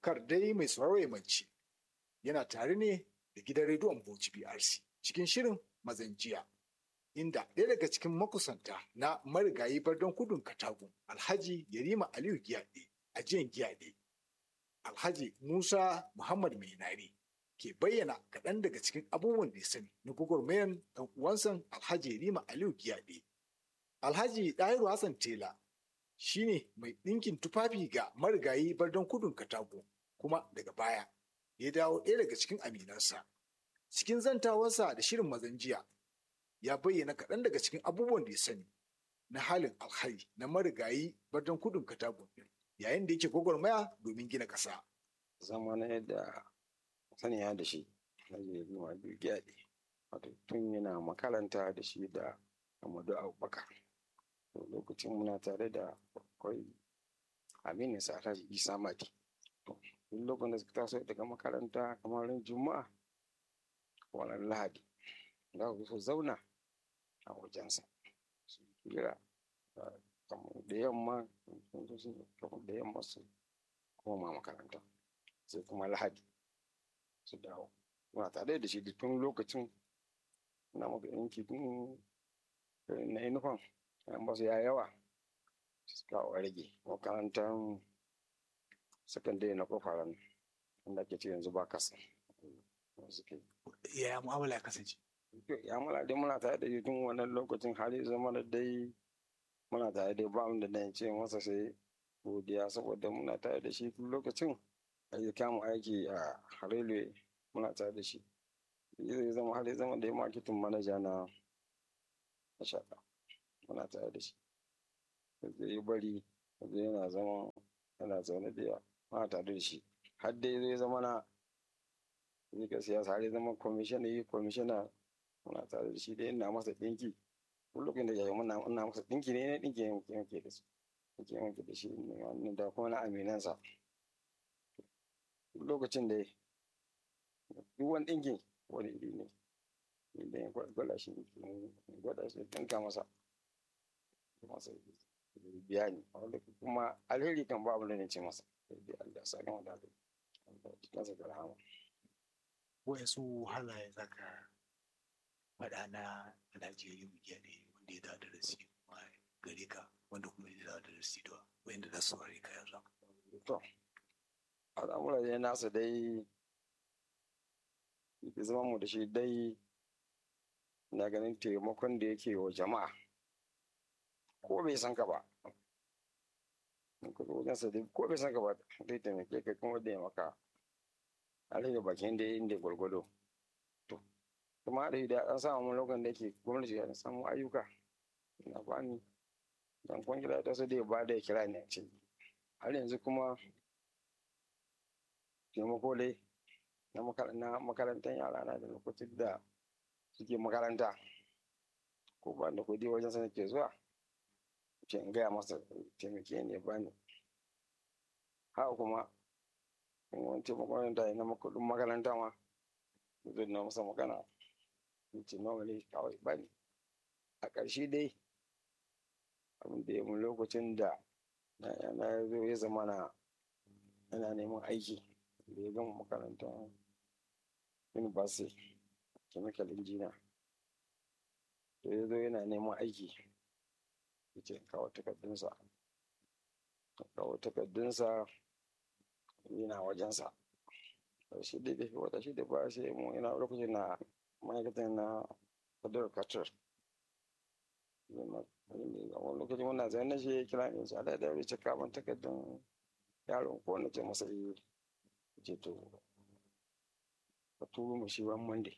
kar dai mai sauraro ya mance yana tare ne da gidan rediyon Bauchi BRC cikin shirin mazan jiya inda ɗaya daga cikin makusanta na marigayi bardon kudun katagun alhaji yarima aliyu giyaɗe a jiyan giyaɗe alhaji musa muhammad mainari ke bayyana kaɗan daga cikin abubuwan da ya sani na gwagwarmayan ɗan uwansan alhaji yarima aliyu giyaɗe alhaji ɗahiru hassan tela shine mai ɗinkin tufafi ga marigayi bardon kudun katago kuma daga baya ya dawo ɗaya daga cikin aminansa cikin zantawarsa da shirin mazan jiya ya bayyana kaɗan daga cikin abubuwan da ya sani na halin alhari na marigayi bardon kudun katago yayin da yake gwagwarmaya domin gina ƙasa. zama na yadda saniya da shi na jirgin biyu gyaɗe wato tun yana makaranta da shi da amadu abubakar lokacin muna tare da akwai aminu sa alhaji isa mati duk lokacin da suka taso daga makaranta kamar ran juma'a wannan lahadi za ku su zauna a wajensa su kira kamar da yamma kamar da yamma su koma makaranta sai kuma lahadi su dawo muna tare da shi tun lokacin na maka yanki tun na inufan an basu ya yawa suka rage makarantar sakandare na kofaran wanda ake ce yanzu ba kasa ya mu'amala ya kasance ya mala dai muna tare da shi tun wannan lokacin hali zama da dai muna tare da ba da na ce masa sai godiya saboda muna tare da shi tun lokacin ya kama aiki a railway muna tare da shi zai zama hali zama da ya marketing manaja na shaɗa muna tare da shi zai yi bari zai yana zama yana zaune da yawa muna tare da shi har dai zai zama na zai ka siyasa har zama kwamishina yi kwamishina muna tare da shi dai ina masa ɗinki duk lokacin da yayi muna ina masa ɗinki ne ɗinki yanke yanke da su yanke yanke da shi ne da kuma na aminansa duk lokacin da duk wani ɗinkin wani iri ne idan ya gwada shi gwada shi ɗinka masa masa biya ni wanda kuma alheri kan ba abin da ne ce masa sai Allah sa gama da Allah cikinsa da rahama wayansu halaye za ka faɗa na Najeriya muke ne wanda ya da darasi kuma gare ka wanda kuma ya da darasi da wanda za su ware ka yanzu. To, al'amura dai nasa dai ya zama mu da shi dai na ganin taimakon da yake wa jama'a ko bai san ka ba ko bai san ka ba zai taimake ka kuma da ya maka alhaji bakin da inda gwargwado to kuma da da an samu lokacin da yake gwamnati ya samu ayyuka na bani dan kwangila ta su da ba da ya kira ne ce har yanzu kuma taimako dai na makarantar yara na da lokacin da suke makaranta ko ba da kudi wajen sana ke zuwa ce in gaya masa taimake ne bani haka kuma wani taimakon da na kudin makaranta ma zai na masa magana ce nawa ne kawai bani a ƙarshe dai abin da ya mun lokacin da na zo ya zama na yana neman aiki da ya gama makaranta university chemical engineer da ya zo yana neman aiki ya ce kawo takardunsa kawo takardunsa yana wajensa shi da da wata shi da ba sai mu ina lokacin na ma'aikatan na federal carter wani lokacin wannan zai na shi kira ne shi da ya ce kaman takardun yaron ko na ce masa yi ce to ka turo mu shi ran monday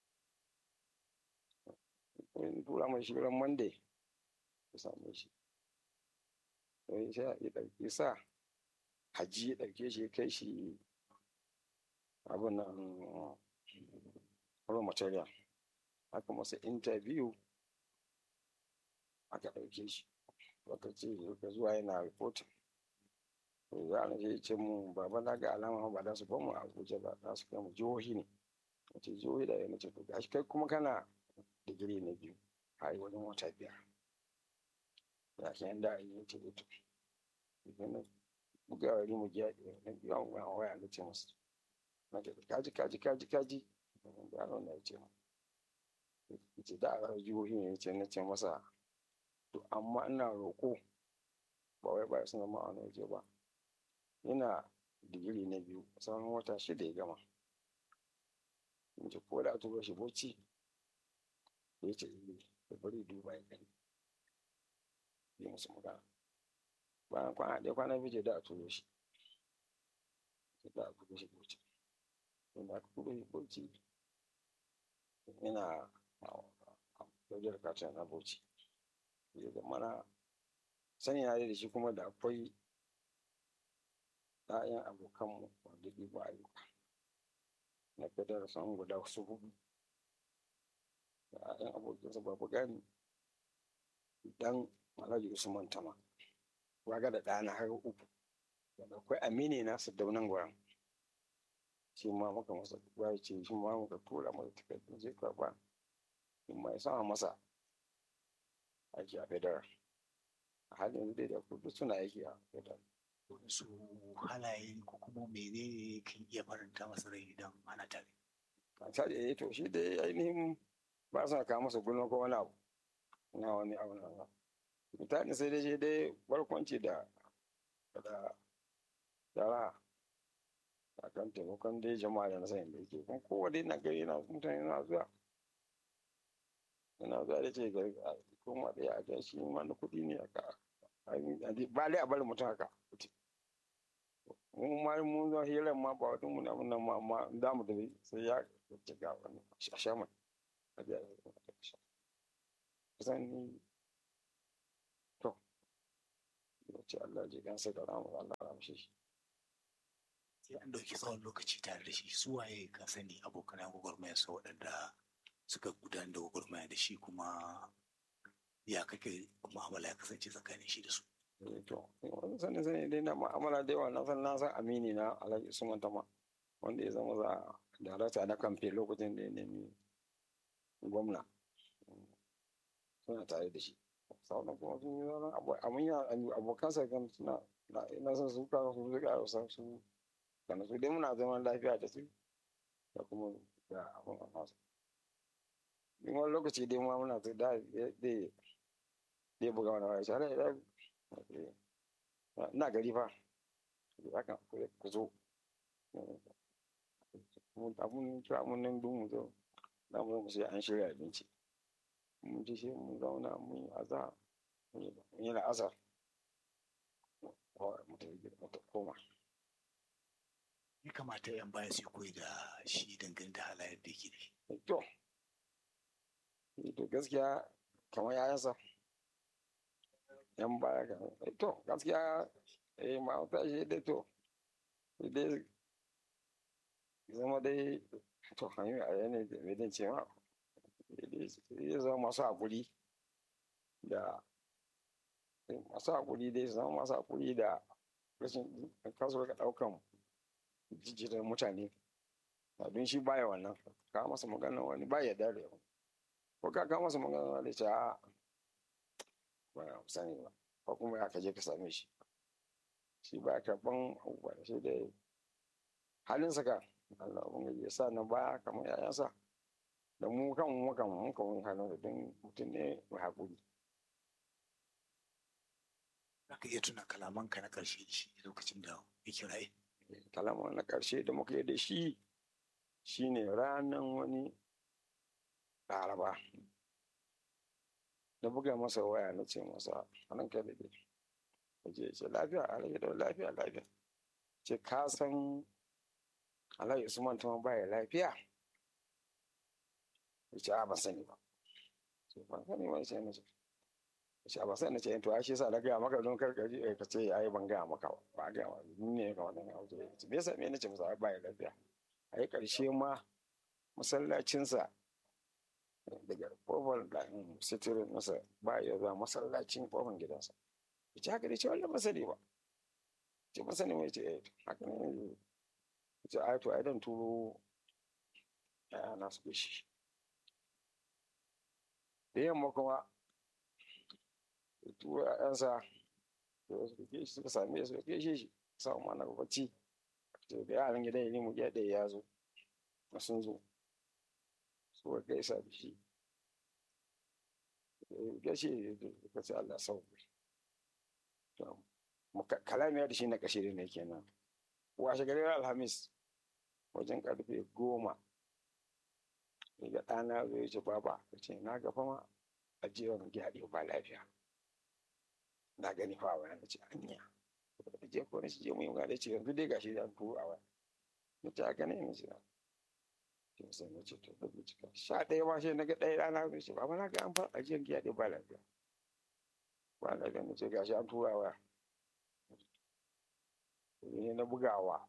in tura mu shi ran monday ka same shi sai sai ya ɗauki sa haji ya ɗauke shi ya kai shi abin nan raw material aka masa interview aka ɗauke shi aka ce ka zuwa yana reporting to za a ce ce mu baba na ga alama ba za su bamu a abuja ba za su kai mu jihohi ne wace jihohi da yana ce to gashi kai kuma kana digiri na biyu a yi wajen wata biyar ya ke yanda a yi ce to buga wari mu giya na biyan wani waya na ce musu na ce kaji kaji kaji kaji yaron na ce mu ce da a jihohi ne ce na ce masa to amma ina roƙo ba wai ba su zama a wani waje ba yana digiri na biyu sauran wata shida ya gama in ce ko da a turo shi bauchi ya ce da bari duba ya gani yi musu magana bayan kwana ɗaya kwana biyu da a turo shi da a turo shi bauchi wanda aka turo shi bauchi yana wajen kacin na bauchi ya zama sani na da shi kuma da akwai ‘ya'yan abokanmu wanda ɗiba ayyuka na fedar sun guda su hudu da ‘ya'yan abokinsa babu gani dan alhaji usman tama waga da ɗana har uku da akwai amini na su daunan gwaran shi ma muka masa ya ce shi ma muka tura masa takardun zai karba in ma ya sama masa aiki a fedar a halin yanzu dai da kudu suna aiki a fedar su halaye ko kuma menene kan iya faranta masa rai idan ana tare a tare ya to shi dai ainihin ba sa kawo masa gulma ko wani abu na wani abu na mutane sai dai shi dai barkwanci da da yara a kan taimakon dai jama'a da na sanin da yake kuma kowa dai na gari na mutane na zuwa yana zuwa da ce gari kuma da ya ga shi ma na kuɗi ne aka ba dai a bari mutum haka mun ma mun zo hirar ma ba wata mun abin nan ma amma za mu tafi sai ya ce ga wani a sha mai a biya da kusan ni to ya ce Allah ji gansa da ramu Allah ramshe shi sai an ɗauki tsawon lokaci tare da shi su waye ka sani abokan gwagwarmaya sa waɗanda suka gudanar da gwagwarmaya da shi kuma ya kake mu'amala ya kasance tsakanin shi da su to wani sani sani dai na ma'amala da yawa na san na san amini na alhaji usman tama wanda ya zama za darakta na kamfe lokacin da ya nemi gwamna suna tare da shi sauran kuma sun yi zauren abin abokansa kan suna na san su kan su zuka a wasan su kana su dai muna zaman lafiya da su da kuma da abin a nasu in wani lokaci dai ma muna su da dai buga wani wani shara ya na gari fa haka ku zo abun kira mun nan dun mu zo na mu mu sai an shirya abinci mun ji shi mun zauna mun yi aza mun yi la'asar mu koma ya kamata yan baya su koyi da shi dangane da halayen da yake da to to gaskiya kamar yayansa yan baya ga to gaskiya eh ma ta shi dai to dai zama dai to hanyoyi a yanayi da mai ce ma ya zama masu haƙuri da masu haƙuri dai zama masu haƙuri da rashin kasu ga ɗaukan jijjirar mutane abin shi baya wannan ka masa magana wani baya da yau ko ka ka masa magana wani ce a ba sani ba ko kuma ya kaje ka same shi shi ba karɓan abubuwa shi da halinsa ka Allah ubangiji ya sa na baya kamar yayansa da mu kan mu kan mu kan mun halin da don mutum ne mai haƙuri Zaka iya tuna kalamanka na ƙarshe da shi lokacin da ya kiraye. kalama na ƙarshe da muka yi da shi shine ranar wani laraba da buga masa waya na ce masa hannun kai da dai je ce lafiya alhaji da lafiya lafiya ce ka san alhaji usman tuma baya lafiya ya ce a ban sani ba ce ban sani ba ce na ce ce ba sai na ce to shi yasa na gaya maka don karkaji ka ce ai ban gaya maka ba ba gaya maka ni ne ka wannan ya wuce ce me yasa me nace masa ba ya lafiya ai karshe ma masallacinsa daga kofar da sitirin masa ba ya zuwa masallacin kofar gidansa ya ce haka dai ce wannan masani ba ce masani mai ce eh haka ne ya ce ai to ai dan turo ya na su shi da yamma kuma tura ‘ya'yansa da wasu ke shi suka same su ke shi shi sa mana bacci to da yaran gidan ya mu gida ɗaya ya zo na sun zo su ga gaisa da shi gashi da ce Allah sau kalamiya da shi na kashe ne kenan washe gari alhamis wajen karfe goma daga ɗana zai ce baba ya ce na gafa ma a jiran gyaɗe ba lafiya na gani fa wani na ce anya da je ko shi je mu yi magana ce yanzu dai gashi an turo a wani na ce haka ne na ce na sai na ce to da bincika sha ɗaya ma sai na ga ɗaya rana zai ce baba na ga an fara ajiyar gyaɗe ba lafiya ba lafiya na ce gashi an tura wa ne na bugawa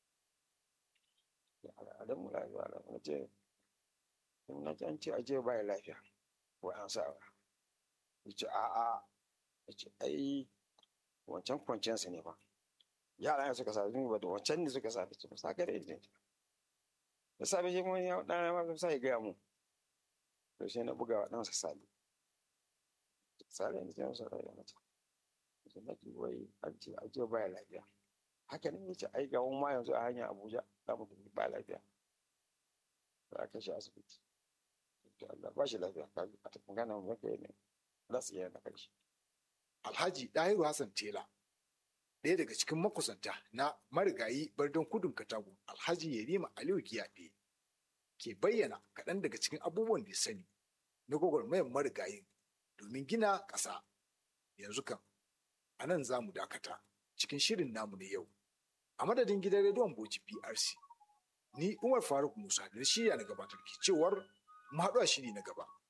al'adun mu lafiya na ce na ce an ce aje ba lafiya ko an sa wa ya ce a'a ya ce ai wancan kwanciyarsa ne ba yara ne suka sabi ba da wancan ne suka sabi su sa gare ne da sabi shi mun ya dan ma sai ya gaya mu to sai na bugawa dan sa sabi sale ne sai sa da mace sai na ki wai an ce aje ba lafiya haka ne yace ai ga ma yanzu a hanya Abuja za mu tafi ba lafiya za ka shi asibiti to Allah ba shi lafiya ka a tafi gana mu kai ne za su iya na karshe Alhaji Ɗahiru Hassan Tela ɗaya daga cikin makusanta na marigayi bardon kudun katago Alhaji Yerima Aliyu Kiyaɗe ke bayyana kaɗan daga cikin abubuwan da ya sani na gwagwarmayar marigayin domin gina ƙasa yanzu kan a nan za mu dakata cikin shirin namu na yau a madadin gidan rediyon Bauchi PRC ni Umar Faruk Musa da shirya na gabatar ke cewar mu haɗu a shiri na gaba